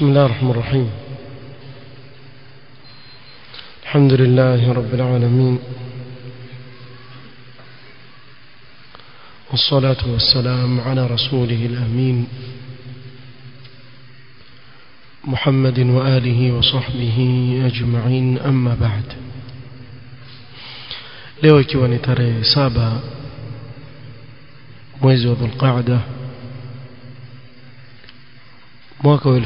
بسم الله الرحمن الرحيم الحمد لله رب العالمين والصلاة والسلام على رسوله الأمين محمد وآله وصحبه أجمعين أما بعد leo ikiwa ni tarehe saba mwezi wa dhulqaada mwaka wa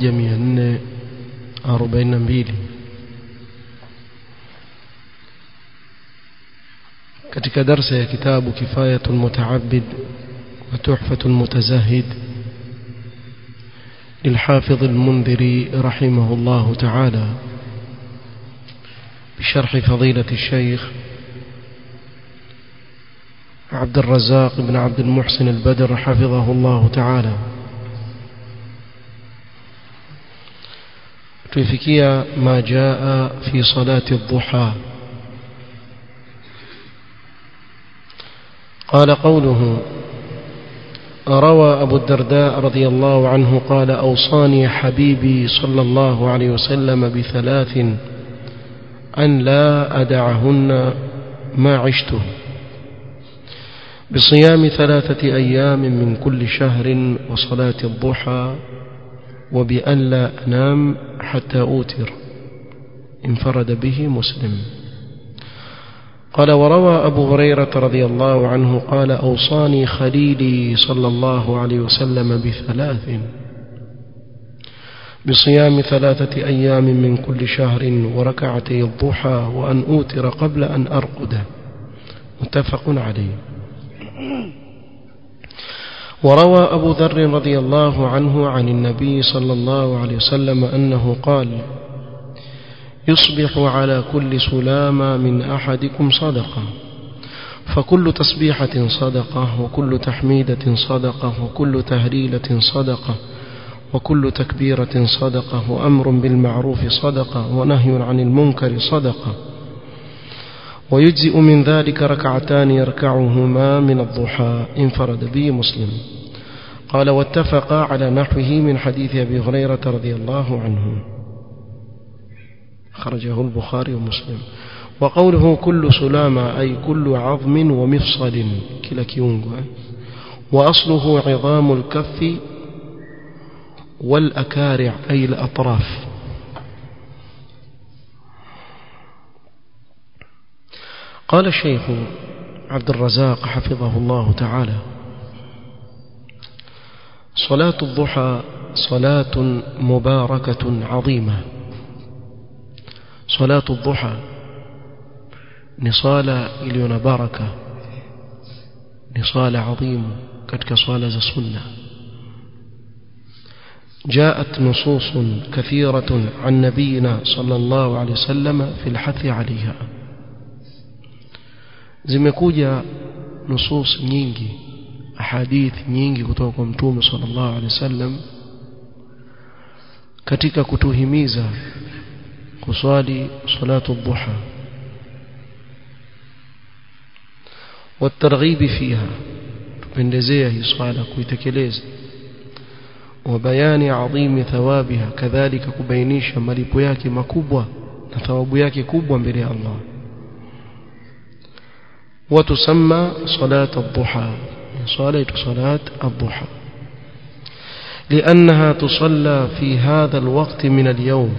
1442 katika darsa ya kitabu kifayatu lmutaabid wa tuhfatu lmutazahid للحافظ المنذري رحمه الله تعالى بشرح فضيلة الشيخ عبد الرزاق بن عبد المحسن البدر حفظه الله تعالى tuifikia ma jaa fi salati الضحى قال قوله روى أبو الدرداء رضي الله عنه قال أوصاني حبيبي صلى الله عليه وسلم بثلاث أن لا أدعهن ما عشته بصيام ثلاثة أيام من كل شهر وصلاة الضحى وبأن لا أنام حتى أوتر انفرد به مسلم قال وروى أبو هريرة رضي الله عنه قال أوصاني خليلي صلى الله عليه وسلم بثلاث بصيام ثلاثة أيام من كل شهر وركعتي الضحى وأن أوتر قبل أن أرقد متفق عليه وروى أبو ذر رضي الله عنه عن النبي صلى الله عليه وسلم أنه قال يصبح على كل سلامة من أحدكم صدقة فكل تسبيحة صدقة وكل تحميدة صدقة وكل تهليلة صدقة وكل تكبيرة صدقة وأمر بالمعروف صدقة ونهي عن المنكر صدقة ويجزئ من ذلك ركعتان يركعهما من الضحى انفرد به مسلم قال واتفقا على نحوه من حديث أبي هريرة رضي الله عنه خرجه البخاري ومسلم وقوله كل سلامة أي كل عظم ومفصل كلا كيونغ وأصله عظام الكف والأكارع أي الأطراف قال الشيخ عبد الرزاق حفظه الله تعالى صلاة الضحى صلاة مباركة عظيمة صلاة الضحى نصالة إليون بركة نصالة عظيم كتك صالة السنة جاءت نصوص كثيرة عن نبينا صلى الله عليه وسلم في الحث عليها zimekuja nusus nyingi ahadithi nyingi kutoka kwa mtume sallallahu alaihi wasallam katika kutuhimiza kuswali salatu dhuha والترغيب فيها tupendezea hii swala kuitekeleza وبيان عظيم ثوابها كذلك kubainisha malipo yake makubwa na thawabu yake kubwa mbele ya Allah وتسمى صلاة الضحى صلاة صلاة الضحى لأنها تصلى في هذا الوقت من اليوم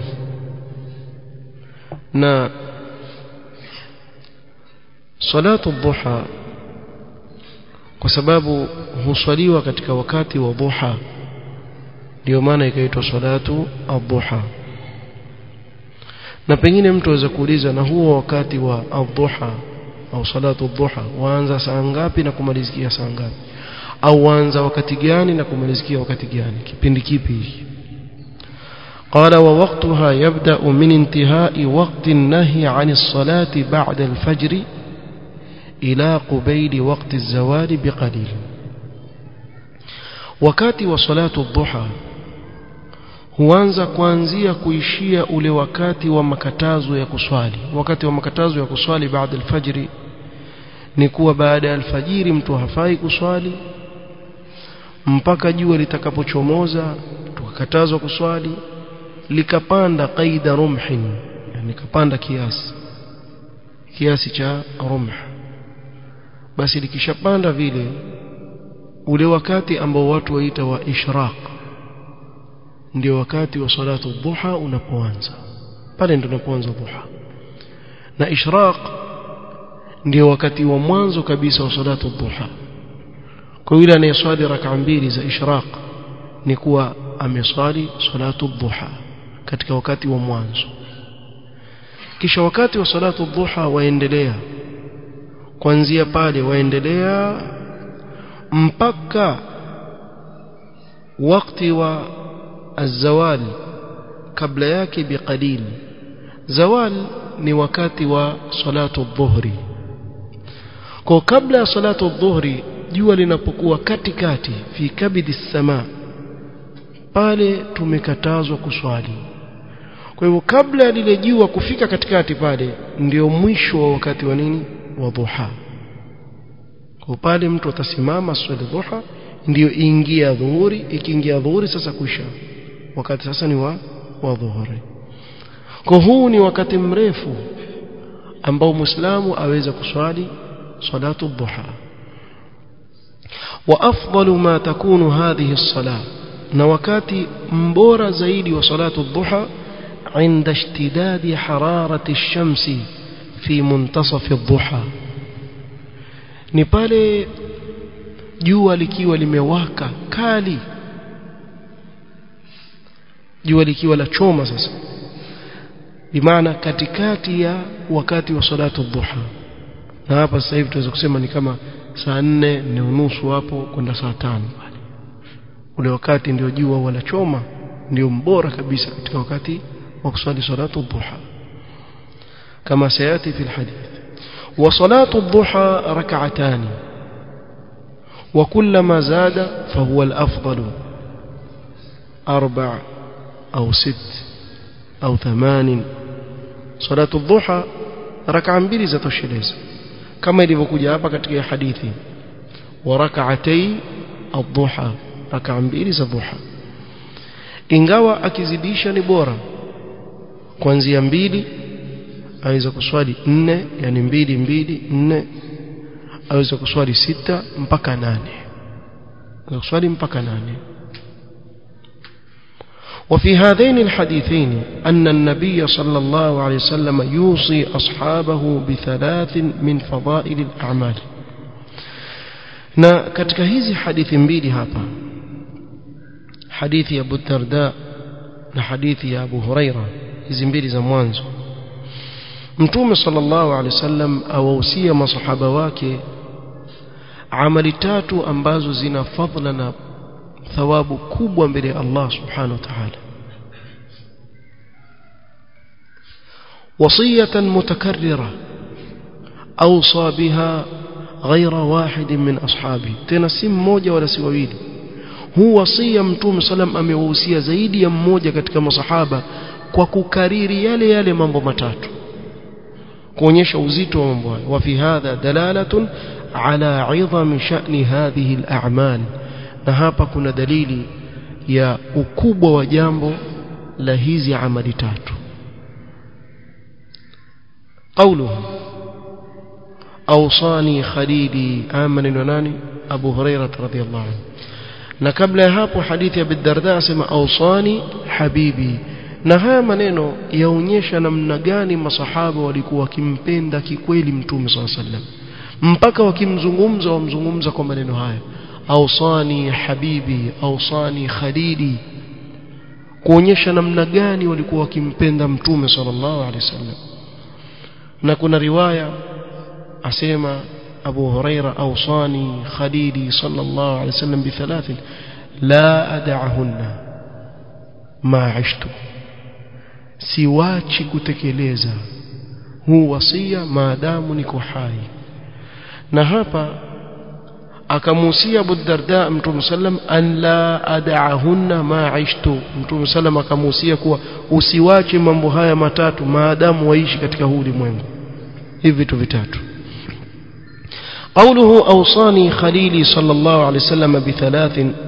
نا صلاة الضحى وسباب huswaliwa katika wakati wa dhuha ndio maana ikaitwa salatu adhuha na pengine mtu aweza kuuliza na huo wakati wa adhuha au salatu dhuha waanza saa ngapi na kumalizikia saa ngapi au waanza wakati gani na kumalizikia wakati gani kipindi kipi hiki قال ووقتها يبدأ من انتهاء وقت النهي عن الصلاة بعد الفجر إلى قبيل وقت الزوال بقليل wakati wa salatu dhuha huanza kuanzia kuishia ule wakati wa makatazo ya kuswali wakati wa makatazo ya kuswali baada alfajiri ni kuwa baada ya alfajiri mtu hafai kuswali mpaka jua litakapochomoza wakakatazwa kuswali likapanda qaida rumhin yani kapanda kiasi kiasi cha rumh basi likishapanda vile ule wakati ambao watu waita wa ishraq ndio wakati wa salatu dhuha unapoanza pale ndio unapoanza dhuha na ishraq ndio wakati wa mwanzo kabisa wa salatu dhuha kwa yule anayeswali rak'a mbili za ishraq ni kuwa ameswali salatu dhuha katika wakati wa mwanzo kisha wakati wa salatu dhuha waendelea kuanzia pale waendelea mpaka wakati wa الزوال kabla yake biqalil zawal ni wakati wa salatu dhuhri kwa kabla ya salatu dhuhri jua linapokuwa katikati fi kabidi sama pale tumekatazwa kuswali kwa hivyo kabla ya lile jua kufika katikati pale ndio mwisho wa wakati wa nini wa dhuha kwa pale mtu atasimama swali dhuha ndio ingia dhuhuri ikiingia dhuhuri sasa kuisha wakati sasa ni wa wa dhuhuri kwa huu ni wakati mrefu ambao muislamu aweza kuswali salatu dhuha wa afdalu ma takunu hadhihi as-salah na wakati mbora zaidi wa salatu dhuha عند اشتداد حرارة الشمس في منتصف الضحى ni pale jua likiwa limewaka kali jua likiwa la choma sasa bimaana katikati ya wakati wa salatu dhuha na hapa sasa hivi tunaweza kusema ni kama saa nne ni unusu hapo kwenda saa tano pale ule wakati ndio jua wala choma ndio mbora kabisa katika wakati wa kuswali salatu dhuha kama sayati fi alhadith wa salatu dhuha rak'atan وكلما زاد فهو الأفضل أربع أو ست أو ثمان صلاة الضحى ركعة mbili zatosheleza kama ilivyokuja hapa katika hadithi wa rak'atay ad-duha rak'a mbili za dhuha ingawa akizidisha ni bora kuanzia mbili aweza kuswali nne yani mbili mbili nne aweza kuswali sita mpaka nane aweza kuswali mpaka nane وفي هذين الحديثين أن النبي صلى الله عليه وسلم يوصي أصحابه بثلاث من فضائل الأعمال na katika hizi hadithi mbili hapa hadithi ya Abu Darda na hadithi ya Abu Huraira hizi mbili za mwanzo Mtume sallallahu alaihi wasallam awahusia masahaba wake amali tatu ambazo zina fadhila na thawabu kubwa mbele ya Allah subhanahu wa ta'ala وصية متكررة أوصى بها غير واحد من أصحابه تنسم موجة ولا سوابيل هو وصية متوم سلام أميوصية زيدي ya mmoja katika masahaba kwa kukariri yale yale mambo matatu kuonyesha uzito wa mambo hayo wa fi hadha dalalatun ala 'idham sha'ni hadhihi al-a'mal na hapa kuna dalili ya ukubwa wa jambo la hizi amali tatu قوله أوصاني خليلي آمن وناني أبو هريرة رضي الله عنه na kabla ya hapo hadithi ya Bidarda asema ausani habibi na haya maneno yaonyesha namna gani masahaba walikuwa wakimpenda kikweli mtume swalla sallam mpaka wakimzungumza wamzungumza kwa maneno haya ausani habibi ausani khalili kuonyesha namna gani walikuwa wakimpenda mtume sallallahu alaihi wasallam na kuna riwaya asema أبو هريرة أوصاني خليلي صلى الله عليه وسلم بثلاث لا أدعهن ما عشت siwachi kutekeleza huu wasia maadamu niko hai na hapa akamuhusia Abu Darda Mtume sallam an la ad'ahunna ma aishtu Mtume sallam akamuhusia kuwa usiwache mambo haya matatu maadamu waishi katika huu ulimwengu hivi vitu vitatu قوله أوصاني خليلي صلى الله عليه وسلم بثلاث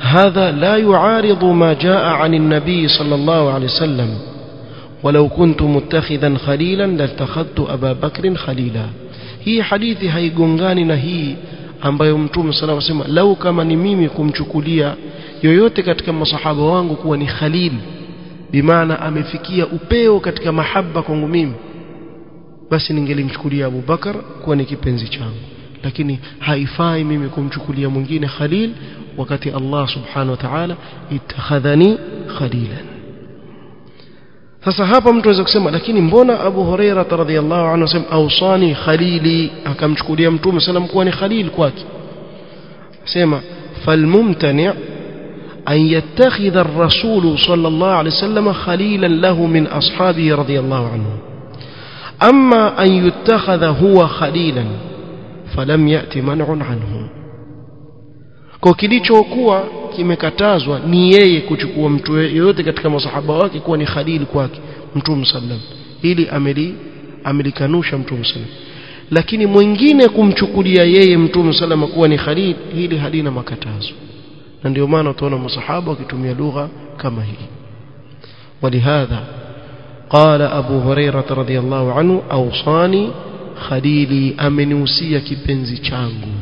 هذا لا يعارض ما جاء عن النبي صلى الله عليه وسلم ولو كنت متخذا خليلا لاتخذت أبا بكر خليلا hii hadithi haigongani na hii ambayo mtume sala wasema lau kama ni mimi kumchukulia yoyote katika masahaba wangu kuwa ni khalil bimaana amefikia upeo katika mahaba kwangu mimi basi ningelimchukulia Abu Bakar kuwa ni kipenzi changu lakini haifai mimi kumchukulia mwingine khalil wakati Allah subhanahu wa ta'ala ittakhadhani khalilan sasa hapa mtu anaweza kusema lakini mbona Abu Huraira radhiyallahu anhu asema ausani khalili akamchukulia mtume sallam kuwa ni khalil kwake sema falmumtani أن يتخذ الرسول صلى الله عليه وسلم خليلا له من أصحابه رضي الله عنه أما أن يتخذ هو خليلا فلم يأتي منع عنه kwa kilichokuwa kimekatazwa ni yeye kuchukua mtu yeyote katika masahaba wake kuwa ni khalil kwake mtume sallam ili ameli amelikanusha mtume sallam lakini mwingine kumchukulia yeye mtume sallam kuwa ni khalil hili halina makatazo na ndio maana utaona masahaba wakitumia lugha kama hii ولهذا قال أبو هريرة رضي الله عنه أوصاني خليلي أمنوسية كبنزي changu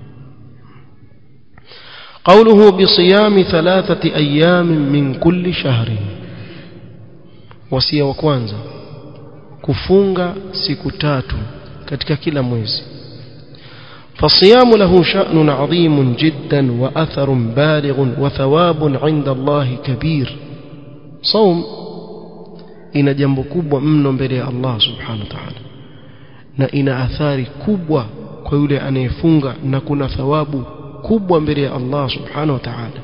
قوله بصيام ثلاثة أيام من كل شهر وصية وكوانزا كفونغا سكتات katika kila mwezi فالصيام له شأن عظيم جدا وأثر بالغ وثواب عند الله كبير صوم ina jambo kubwa mno mbele ya Allah subhanahu wa ta'ala na ina athari kubwa kwa yule anayefunga na kuna thawabu kubwa mbele ya Allah subhanahu wa ta'ala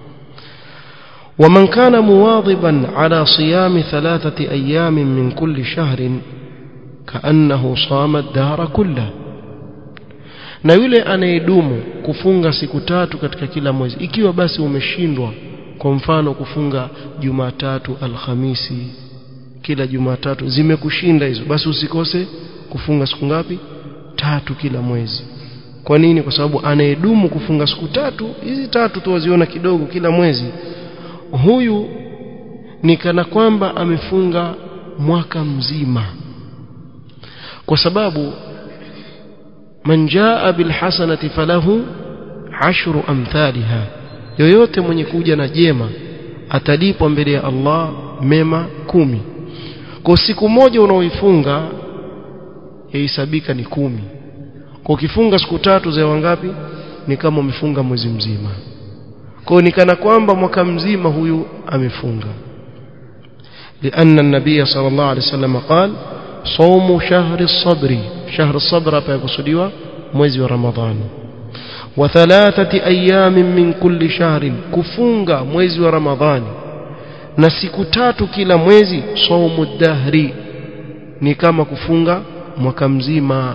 ومن كان مواظبا على صيام ثلاثة أيام من كل شهر كأنه صام الدهر كله na yule anayedumu kufunga siku tatu katika kila mwezi ikiwa basi umeshindwa kwa mfano kufunga Jumatatu Alhamisi kila Jumatatu zimekushinda hizo basi usikose kufunga siku ngapi tatu kila mwezi kwa nini kwa sababu anayedumu kufunga siku tatu hizi tatu tu waziona kidogo kila mwezi huyu ni kana kwamba amefunga mwaka mzima kwa sababu man jaa bilhasanati falahu ashru amthaliha yoyote mwenye kuja na jema atalipwa mbele ya Allah mema kumi kwa siku moja unaoifunga yahesabika ni kumi kwa ukifunga siku tatu za wangapi ni kama umefunga mwezi mzima kwa ni kana kwamba mwaka mzima huyu amefunga لأن النبي صلى الله عليه وسلم قال صوم شهر الصبر شهر الصبر فيقصدوا mwezi wa Ramadhani wa thalathati ayamin min kulli shahrin kufunga mwezi wa Ramadhani na siku tatu kila mwezi saumu dahri ni kama kufunga mwaka mzima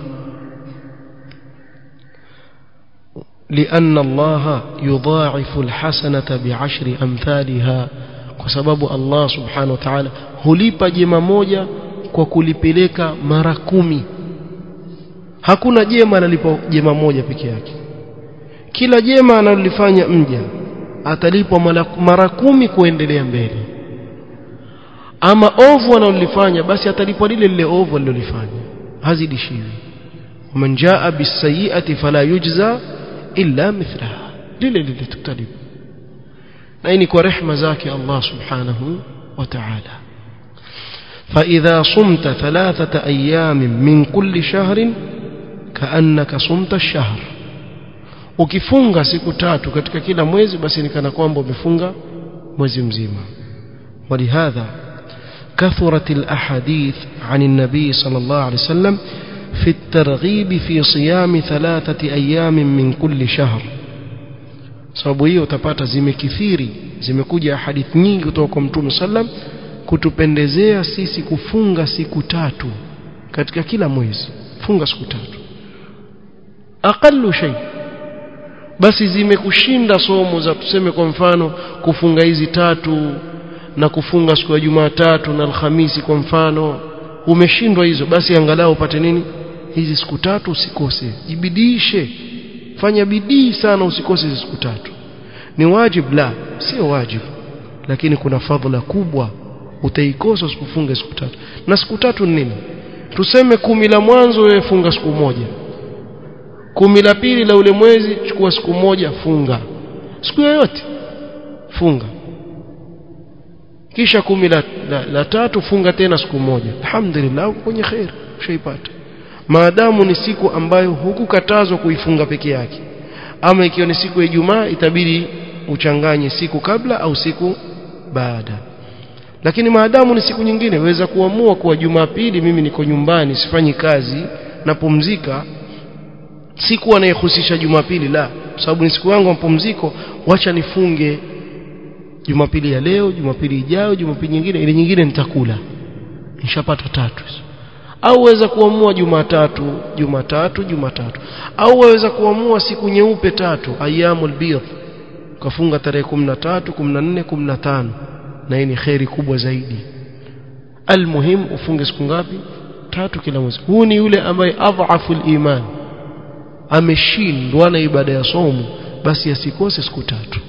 لأن الله يضاعف الحسنة بعشر أمثالها kwa sababu Allah subhanahu wa ta'ala hulipa jema moja kwa kulipeleka mara kumi hakuna jema analipwa jema moja peke yake kila jema analolifanya mja atalipwa mara kumi kuendelea mbele ama ovu analolifanya basi atalipwa lile lile ovu alilolifanya hazidishiwi man jaa bisayiati fala yujza illa mithlaha lile lile tutalipwa na hii ni kwa rehema zake Allah subhanahu wa ta'ala فإذا صمت ثلاثة أيام من كل شهر كأنك صمت الشهر ukifunga siku tatu katika kila mwezi basi ni kana kwamba umefunga mwezi mzima ولهذا كثرت الأحاديث عن النبي صلى الله عليه وسلم في الترغيب في صيام ثلاثة أيام من كل شهر sababu hiyo utapata zimekithiri zimekuja hadithi nyingi kutoka kwa mtume sallam kutupendezea sisi kufunga siku tatu katika kila mwezi funga siku tatu aqallu shay basi zimekushinda somo za tuseme kwa mfano kufunga hizi tatu na kufunga siku ya Jumatatu na Alhamisi kwa mfano umeshindwa hizo basi angalau upate nini hizi siku tatu usikose jibidishe fanya bidii sana usikose hizi siku tatu ni wajib la sio wajib lakini kuna fadhila kubwa utaikosa usipofunga siku tatu na siku tatu ni nini tuseme kumi la mwanzo wewe funga siku moja kumi la pili la ule mwezi chukua siku moja funga siku yoyote funga kisha kumi la, la, la tatu funga tena siku moja alhamdulillah kwenye khair ushaipata maadamu ni siku ambayo hukukatazwa kuifunga peke yake ama ikiwa ni siku ya Ijumaa itabidi uchanganye siku kabla au siku baada lakini maadamu ni siku nyingine waweza kuamua kuwa Jumapili mimi niko nyumbani sifanyi kazi napumzika siku anayehusisha Jumapili la sababu ni siku yangu ya mapumziko wacha nifunge Jumapili ya leo Jumapili ijayo Jumapili nyingine ile nyingine nitakula nishapata tatu au waweza kuamua Jumatatu Jumatatu Jumatatu au waweza kuamua siku nyeupe tatu ayyamul bidh ukafunga tarehe 13 14 15 na hii ni khairi kubwa zaidi almuhim ufunge siku ngapi tatu kila mwezi huu ni yule ambaye adhafu iman ameshindwa na ibada ya somo basi asikose siku tatu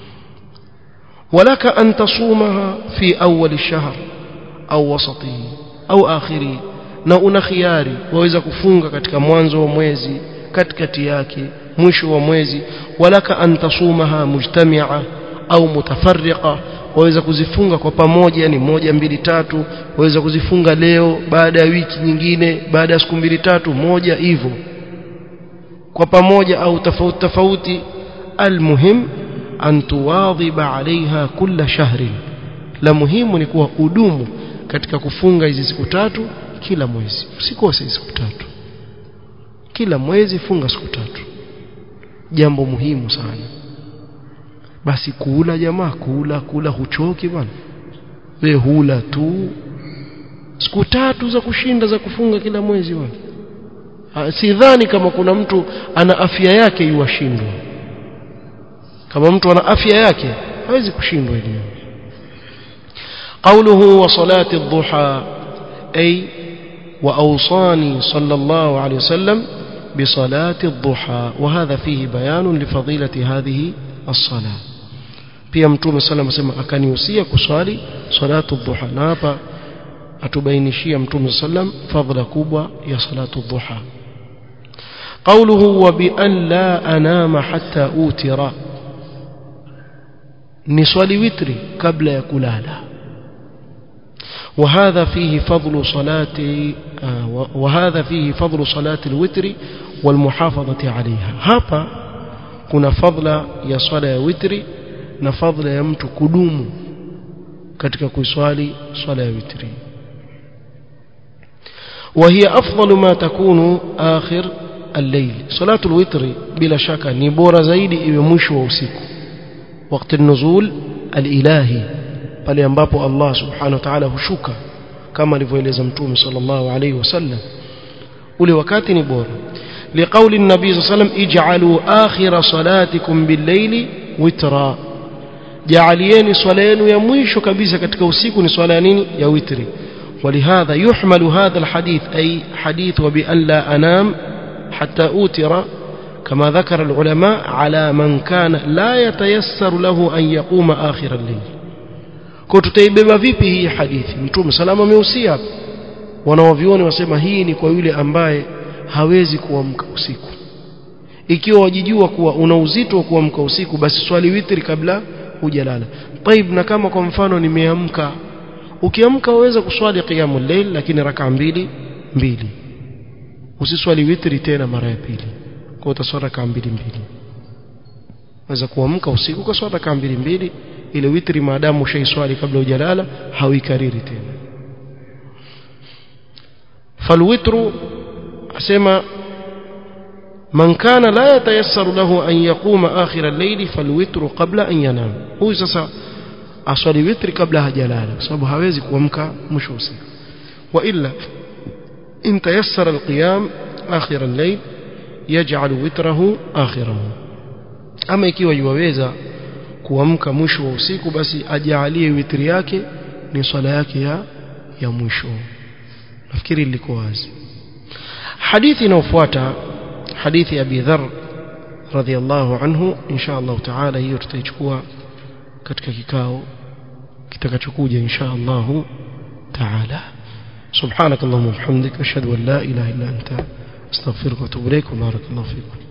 walaka an tasumaha fi awwal ash-shahr au wasatihi au akhirihi na una khiari waweza kufunga katika mwanzo wa mwezi katikati yake mwisho wa mwezi walaka an tasumaha mujtami'a au mutafarriqa waweza kuzifunga kwa pamoja yani moja mbili tatu waweza kuzifunga leo baada ya wiki nyingine baada ya siku mbili tatu moja hivyo kwa pamoja au tofauti tofauti almuhim an tuwadhiba alaiha kulla shahrin la muhimu ni kuwa udumu katika kufunga hizi siku tatu kila mwezi usikose siku tatu kila mwezi funga siku tatu jambo muhimu sana basi kula jamaa kula kula huchoki bwana we hula tu siku tatu za kushinda za kufunga kila mwezi bwana sidhani kama kuna mtu ana afya yake yuwashindwa kama mtu ana afya yake hawezi kushindwa hili قوله وصلاة الضحى أي وأوصاني صلى الله عليه وسلم بصلاة الضحى وهذا فيه بيان لفضيلة هذه الصلاة pia mtume sala anasema akanihusia kuswali salatu dhuha na hapa atubainishia mtume sallam fadhila kubwa ya salatu dhuha قوله وبأن لا أنام حتى أوتر نصلي وتري قبل يكلالا وهذا فيه فضل صلاة وهذا فيه فضل صلاة الوتر والمحافظة عليها هapa kuna fadla ya swala ya witri na fadla ya mtu kudumu katika kuiswali swala ya witri وهي أفضل ما تكون آخر الليل صلاة الوتر بلا شك ni bora zaidi iwe mwisho wa usiku wakati nuzul al-ilahi pale ambapo Allah subhanahu wa ta'ala hushuka kama alivyoeleza mtume sallallahu alayhi wasallam ule wakati ni bora لقول النبي صلى الله عليه وسلم اجعلوا آخر صلاتكم بالليل وترا جعليني صلاه يا mwisho kabisa katika usiku ni swala ya nini ya witri ولهذا يحمل هذا الحديث أي حديث وبأن لا أنام حتى أوتر كما ذكر العلماء على من كان لا يتيسر له أن يقوم آخر الليل kwa tutaibeba vipi hii hadithi mtume salama ameusia wanaovioni wasema hii ni kwa yule ambaye hawezi kuamka usiku ikiwa wajijua kuwa una uzito wa kuamka usiku basi swali witri kabla hujalala taib na kama kwa mfano nimeamka ukiamka waweza kuswali qiyamul layl lakini raka mbili mbili usiswali witri tena mara ya pili kwa utaswali raka mbili mbili waweza kuamka usiku kwa swala raka mbili mbili ile witri maadamu ushaiswali kabla hujalala hauikariri tena falwitru asema man kana la yatayassaru lahu an yaquma akhir al-layli falwitru qabla an yanam huyu sasa aswali witri kabla hajalala kwa sababu hawezi kuamka mwisho usiku wa illa in tayassara al-qiyam akhir al-layl yaj'al witrahu akhirahu ama ikiwa yuwaweza kuamka mwisho wa usiku basi ajaalie witri yake ni swala yake ya ya mwisho nafikiri liko wazi hadithi inayofuata hadithi ya Abi Dharr radhiallahu anhu insha Allah taala hiyo tutaichukua katika kikao kitakachokuja insha Allah taala سبحانك اللهم وبحمدك أشهد أن لا إله إلا أنت أستغفرك وأتوب إليك وبارك الله فيكم